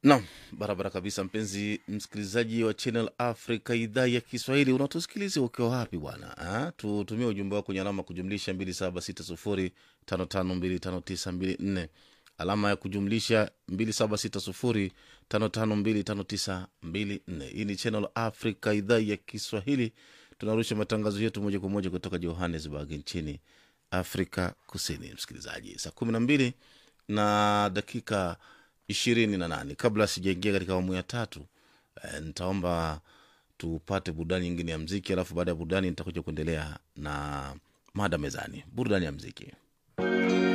Naam, barabara kabisa, mpenzi msikilizaji wa Channel Africa idhaa ya Kiswahili, unatusikiliza ukiwa wapi bwana? Ah, Tutumie ujumbe wako kwenye alama kujumlisha 2760552594 alama ya kujumlisha 2760552594. Hii ni Channel Africa idhaa ya Kiswahili, tunarusha matangazo yetu moja kwa moja kutoka Johannesburg nchini Afrika Kusini. Msikilizaji, saa kumi na mbili na dakika ishirini na nane kabla sijaingia katika awamu ya tatu eh, nitaomba tupate burudani nyingine ya mziki alafu baada ya burudani nitakuja kuendelea na mada mezani burudani ya mziki